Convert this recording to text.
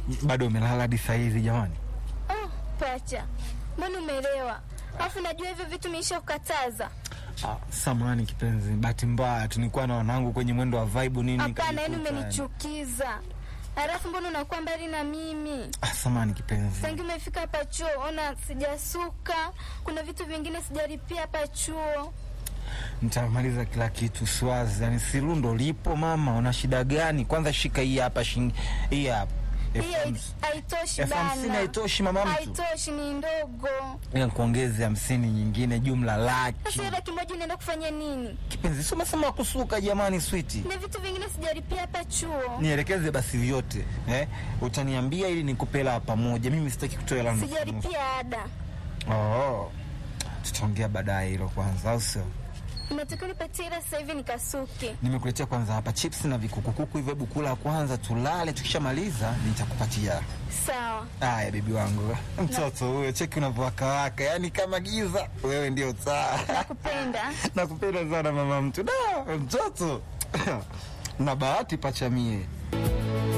bado umelala hadi saa hizi jamani? Oh, pacha, mbona umelewa? Alafu najua hivyo vitu meisha kukataza. Ah, samahani kipenzi, bahati mbaya tulikuwa na wanangu kwenye mwendo wa vibe nini. Hapana, yani nikajikuta, umenichukiza. Alafu mbona unakuwa mbali na mimi? Ah, samahani kipenzi. Tangi umefika hapa chuo, ona sijasuka, kuna vitu vingine sijalipia hapa chuo. Nitamaliza kila kitu swazi, yani sirundo lipo mama, una shida gani? Kwanza shika hii hapa shilingi hii hapa. Elfu Hiyo hamsini. haitoshi Elfu hamsini bana. haitoshi mama mtu. Haitoshi, ni ndogo. Ila kuongeze hamsini nyingine jumla laki. Sasa hiyo laki moja inaenda kufanya nini? Kipenzi, si umesema kusuka jamani switi. Na vitu vingine sijalipia hapa chuo. Nielekeze basi vyote eh? Utaniambia ili nikupe hela pamoja. Mimi sitaki kutoa hela nusu nusu. Sijalipia ada. Oh, tutaongea baadaye hilo kwanza, au sio? Unatakiwa nipatie hela sasa hivi nikasuke. Nimekuletea kwanza hapa chips na vikukukuku hivyo, hebu kula kwanza, tulale. Tukishamaliza nitakupatia. Sawa. Haya bebi wangu, mtoto huyo, cheki unavyowakawaka, yaani kama giza. Wewe ndio taa. Nakupenda. Nakupenda sana mama mtu. Da, mtoto na bahati pachamie